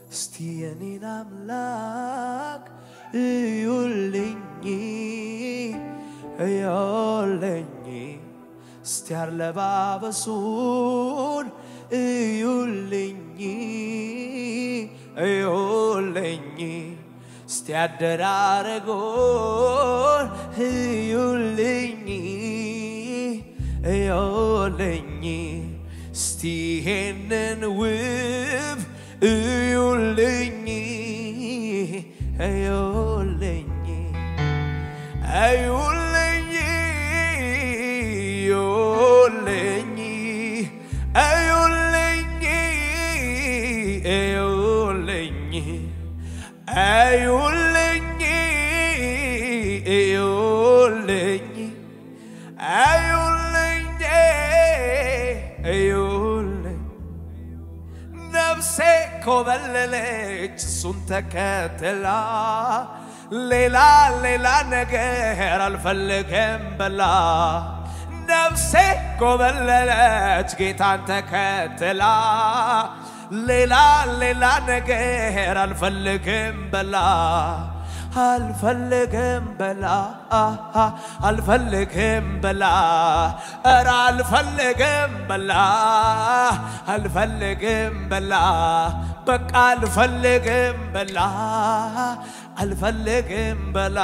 እስቲ የኔን አምላክ እዩልኝ እዩልኝ እስቲ አለባበሱን እዩልኝ እዩልኝ እስቲ አደራረጎን እዩልኝ እዩልኝ እስቲ ይሄንን ውብ እዩልኝ እዩልኝ እዩልኝ እዩልኝ እዩልኝ እዩልኝ እዩልኝ እዩልኝ እዩልኝ እዩልኝ ነፍሴ ኮበለለች እሱን ተከትላ ሌላ ሌላ ነገር አልፈልግም ብላ ነፍሴ ኮበለለች ጌታን ተከትላ ሌላ ሌላ ነገር አልፈልግም በላ አልፈልግም በላ አልፈልግም በላ ኧረ አልፈልግም በላ አልፈልግም በላ በቃ አልፈልግም በላ አልፈልግም በላ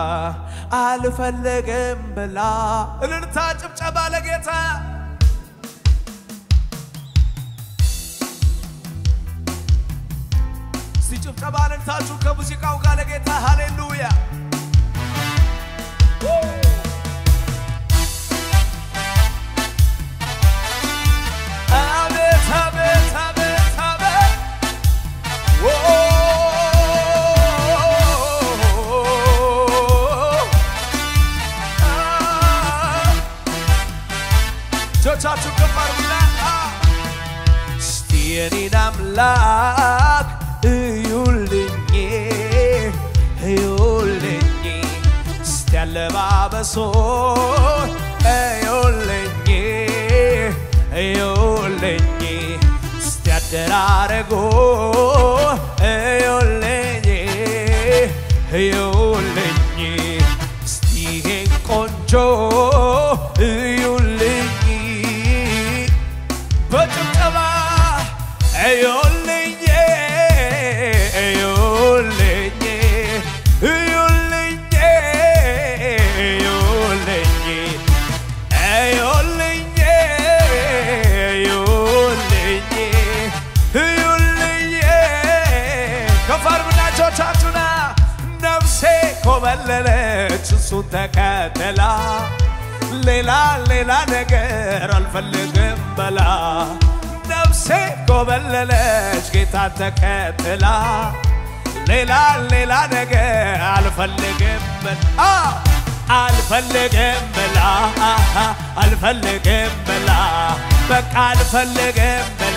አልፈልግም በላ እልልታ ጭብጨባ ለጌታ እስቲ ጭብጨባ እልልታችሁ ከሙዚቃው ጋር ለጌታ ሃሌሉያ አቤት አቤት አቤት አቤት ኦ እጆቻችሁ ከፍ አድርጉና እስቲ የኔን አምላክ እዩልኝ እዩልኝ እስቲ አለባበሶን እዩልኝ እዩልኝ እስቲ አደራረጎ እዩልኝ እዩልኝ እስቲ ይሄን ቆንጆ እዩልኝ በጭብጨባ እዩልኝ እዩልኝ እዩልኝ እዩልኝ እዩልኝ እዩልኝ እዩልኝ ከፍ አድርጉና እጆቻችሁና ነፍሴ ኮበለለች እሱን ተከተላ ሌላ ሌላ ነገር አልፈልግም በላ ነፍሴ ኮበለለች ጌታን ተከትላ ሌላ ሌላ ነገር አልፈልግም በላ አልፈልግም በላ አልፈልግም በላ በቃ አልፈልግም በላ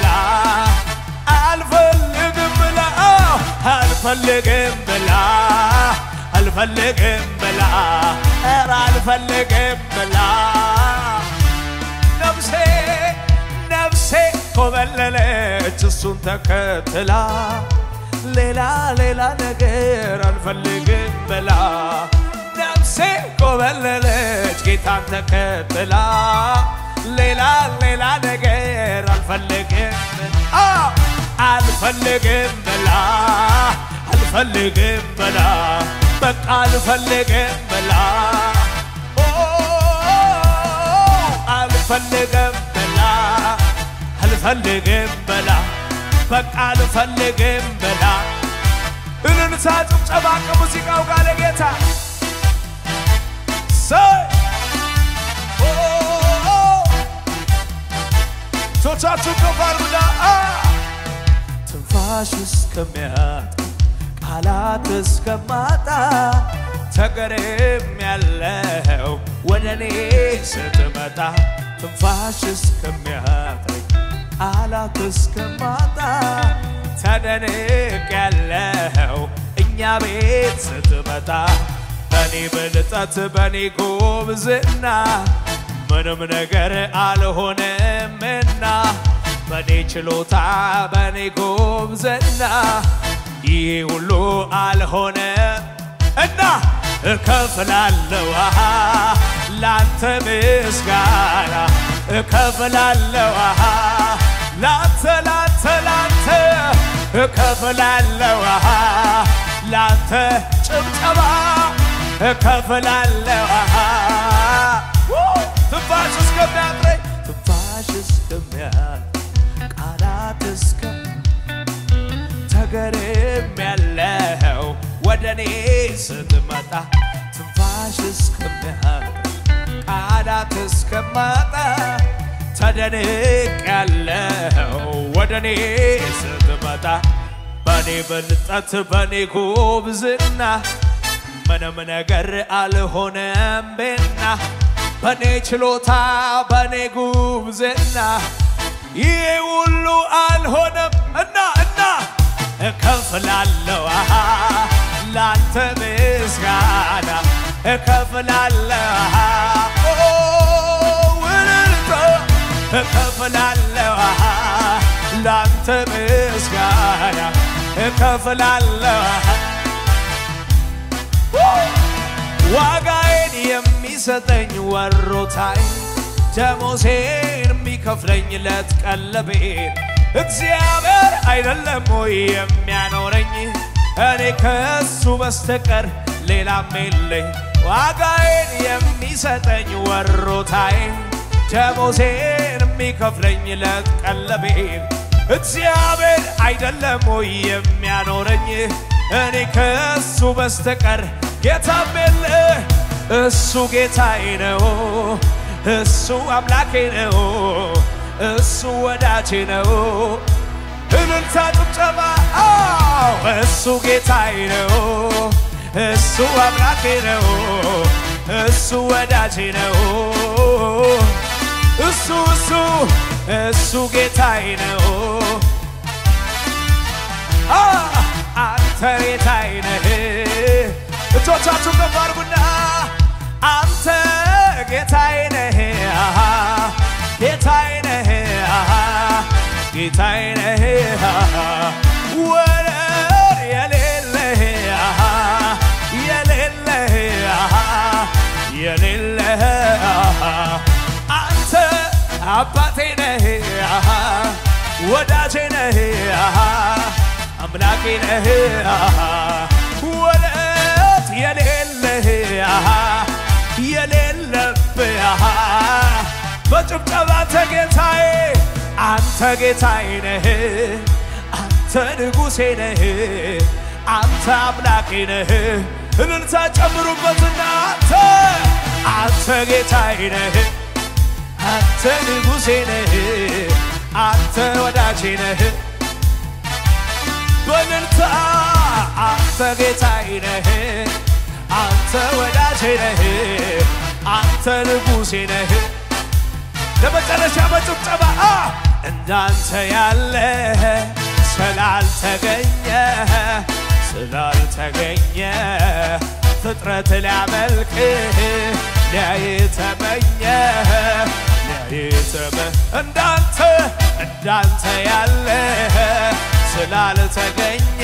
አልፈልግም ብላ አልፈልግም ብላ አልፈልግም ብላ ኧረ አልፈልግም ብላ ነፍሴ ነፍሴ ኮበለለች እሱን ተከትላ ሌላ ሌላ ነገር አልፈልግም ብላ ነፍሴ ኮበለለች ጌታን ተከትላ ሌላ ሌላ ነገር አልፈልግም አ አልፈልግም ብላ አልፈልግም ብላ በቃ አልፈልግም ብላ ኦ አልፈልግም ብላ አልፈልግም ብላ በቃ አልፈልግም ብላ እልልታ ጭብጨባ ከሙዚቃው ጋር ለጌታ ሰይ ኦ ቶቻችሁ ከፍ አድርጉና አ ትንፋሽ እስከሚያጥ ቃላት እስከማጣ ተገርም ያለው ወደ እኔ ስትመጣ ትንፋሽ እስከሚያጥረኝ ቃላት እስከማጣ ተደንቅ ያለው እኛ ቤት ስትመጣ በኔ ብልጠት በኔ ጎብዝና ምንም ነገር አልሆነምና በኔ ችሎታ በኔ ጎብዘና ይህ ሁሉ አልሆነ እና እከፍላለሁ አሃ ላንተ ምስጋና እከፍላለሁ አሃ ላንተ ላንተ ላንተ እከፍላለሁ አሃ ላንተ ጭብጨባ እከፍላለሁ አሃ ትንፋሽ እስከሚያጥረኝ ትንፋሽ እስከሚያጥረኝ ቃላት እስከ ተገርም ያለው ወደ እኔ ስትመጣ ትንፋሽ እስከሚያጥረኝ ቃላት እስከማጣ ተደንቅ ያለው ወደ እኔ ስትመጣ በኔ ብልጠት በኔ ጉብዝና ምንም ነገር አልሆነም ቤና በኔ ችሎታ በኔ ጉብዝና ይህ ሁሉ አልሆነም እና እና እከፍላለሁ አሃ ላንተ ምስጋና እከፍላለሁ አሃ ኦ ውልልታ እከፍላለሁ አሃ ላንተ ምስጋና እከፍላለሁ አሃ ዋጋዬን የሚሰጠኝ ወሮታይ ደሞሴን የሚከፍለኝ ለት ቀለቤን እግዚአብሔር አይደለም ወይ የሚያኖረኝ እኔ ከሱ በስተቀር ሌላም የለኝ ዋጋዬን የሚሰጠኝ ወሮታይ ደሞሴን የሚከፍለኝ ለት ቀለቤን እግዚአብሔር አይደለም ወይ የሚያኖረኝ እኔ ከሱ በስተቀር ጌታም የለ እሱ ጌታዬ ነው እሱ አምላኬ ነው እሱ ወዳጄ ነው እልልታ ጭብጨባ አዎ እሱ ጌታዬ ነው እሱ አምላኬ ነው እሱ ወዳጄ ነው እሱ እሱ እሱ ጌታዬ ነው አንተ ጌታዬ ነህ እጆቻችሁ ከፍ አድርጉና አንተ ጌታዬ ነህ አሃ ጌታዬ ነህ አሃ ጌታዬ ነህ አሃ ወደር የሌለህ አሃ የሌለህ አሃ የሌለህ አሃ አንተ አባቴ ነህ አሃ ወዳጄ ነህ አሃ አምላኬ ነህ አሃ ወለት የሌለህ አሃ የሌለብህ አሃ በጭብጨባ አንተ ጌታዬ አንተ ጌታዬ ነህ አንተ ንጉሴ ነህ አንተ አምላኬ ነህ እልልታ ጨምሩበትና አንተ አንተ ጌታዬ ነህ አንተ ንጉሴ ነህ አንተ ወዳጄ ነህ በእልልታ አንተ ጌታዬ ነህ አንተ ወዳጄ ነህ አንተ ንጉሴ ነህ ለመጨረሻ በጭብጨባ እንዳንተ ያለ ስላልተገኘ ስላልተገኘ ፍጥረት ሊያመልክ ሊያይ ተመኘ ሊያይ ተመ እንዳንተ እንዳንተ ያለ ስላልተገኘ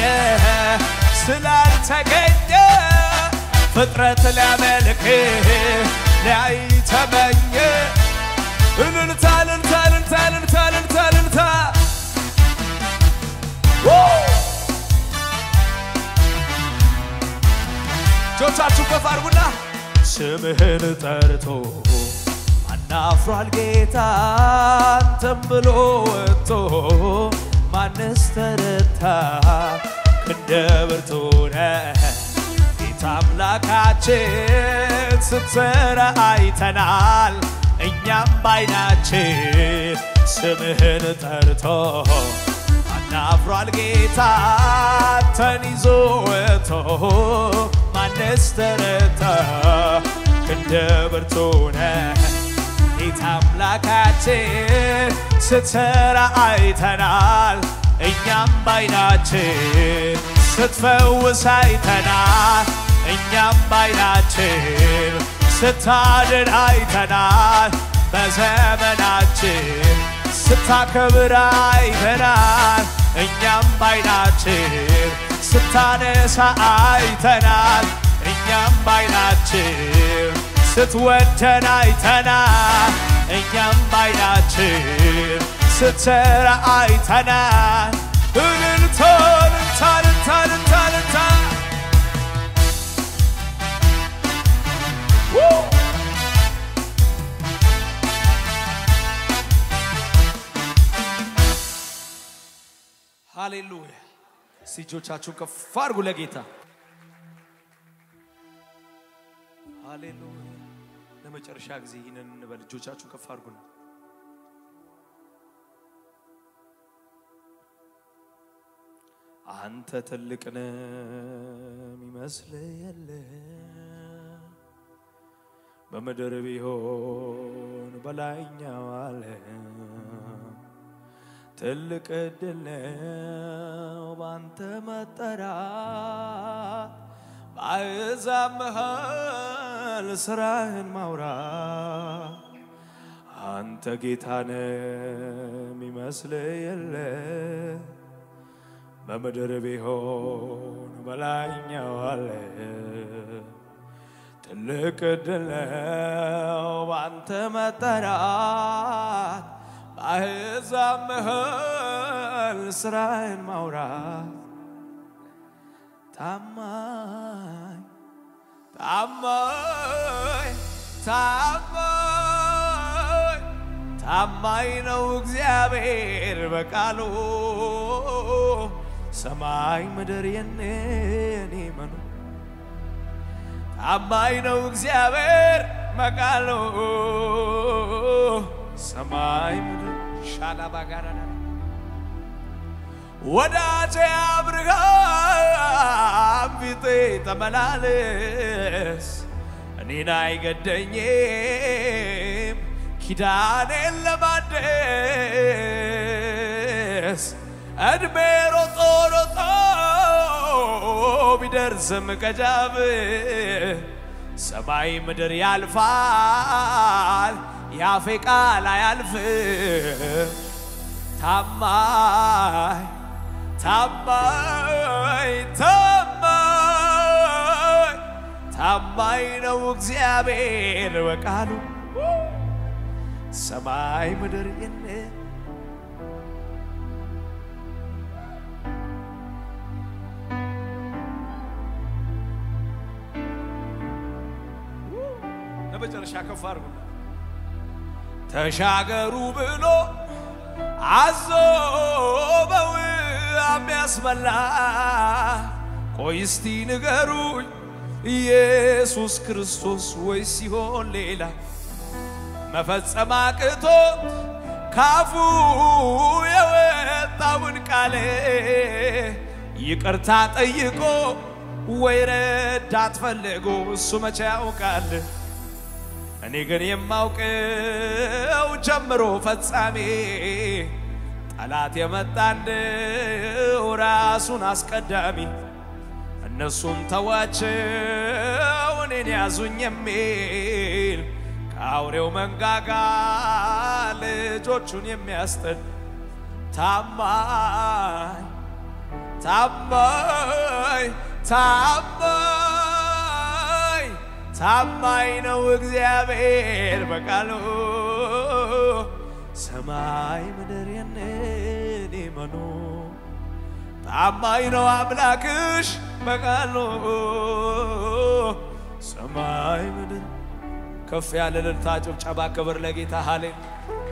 ስላልተገኘ ፍጥረት ሊያመልክ ሊያይ ተመኘ እልልታ እልልታ እልልታ እልልታ እልልታ እልልታ እጆቻችሁ ከፍ አድርጉና ስምህን ጠርቶ ማናፍሯል ጌታ አንተም ብሎ ወጥቶ ማንስ ተረታ ክንደ ብርቱ ነህ ጌታ አምላካችን ስትሰራ አይተናል እኛም ባይናችን ስምህን ጠርቶ አናፍሯል ጌታ አንተን ይዞ ወጥቶ ማንስ ተረታ ክንደ ብርቱ ነህ ጌታ አምላካችን ስትሰራ አይተናል እኛም ባይናችን ስትፈውስ አይተናል እኛም ባይናችን ስታድን አይተናል በዘመናችን ስታከብር አይተናል እኛም ባይናችን ስታነሳ አይተናል እኛም ባይናችን ስትወደን አይተናል እኛም ባይናችን ስትሰራ አይተናል እልልታ እልልታ እልልታ እልልታ እልልታ ሃሌሉያ እስቲ እጆቻችሁን ከፍ አድርጉ ለጌታ ሃሌሉያ ለመጨረሻ ጊዜ ይህንን እንበል እጆቻችሁን ከፍ አድርጉና አንተ ትልቅ ነህ የሚመስል የለ በምድር ቢሆን በላይኛው ዓለም ትልቅ ዕድል ነው ባንተ መጠራት በአሕዛብ መሃል ስራህን ማውራት አንተ ጌታ ነህ የሚመስል የለ በምድር ቢሆን በላይኛው ዓለም ትልቅ ዕድል ነው ባንተ መጠራት በአሕዛብ መሃል ስራህን ማውራት ታማኝ ታማኝ ታማኝ ታማኝ ነው እግዚአብሔር በቃሉ ሰማይ ምድር የኔ መኑ ታማኝ ነው እግዚአብሔር በቃሉ ሰማይ ምድር ሻላባ ጋር ወዳጄ አብርሃም ፊቴ ተመላለስ እኔን አይገደኝም ኪዳኔን ለማደስ እድሜ ሮጦ ሮጦ ቢደርስም ከጃብ ሰማይ ምድር ያልፋል ያፌ ቃል አያልፍም ታማኝ ታማኝ ታማኝ ታማኝ ነው እግዚአብሔር በቃሉ ሰማይ ምድር የነ ለመጨረሻ ከፍ አድርጉና ተሻገሩ ብሎ አዞ በውሃ ያስበላ ቆይ እስቲ ንገሩኝ ኢየሱስ ክርስቶስ ወይ ሲሆን ሌላ መፈጸም አቅቶት ካፉ የወጣውን ቃል ይቅርታ ጠይቆ ወይ ረዳት ፈልጎ እሱ መቼ ያውቃል። እኔ ግን የማውቀው ጀምሮ ፈጻሜ ጠላት የመጣንው ራሱን አስቀዳሚ እነሱም ተዋቸው እኔን ያዙኝ የሚል ከአውሬው መንጋጋ ልጆቹን የሚያስጥል ታማኝ ታማኝ ታማኝ ታማኝ ነው እግዚአብሔር በቃሉ ሰማይ ምድር የኔ መኑ ታማኝ ነው አምላክሽ በቃሉ ሰማይ ምድር ከፍ ያለ እልልታ ጭብጨባ ክብር ለጌታ ሃሌ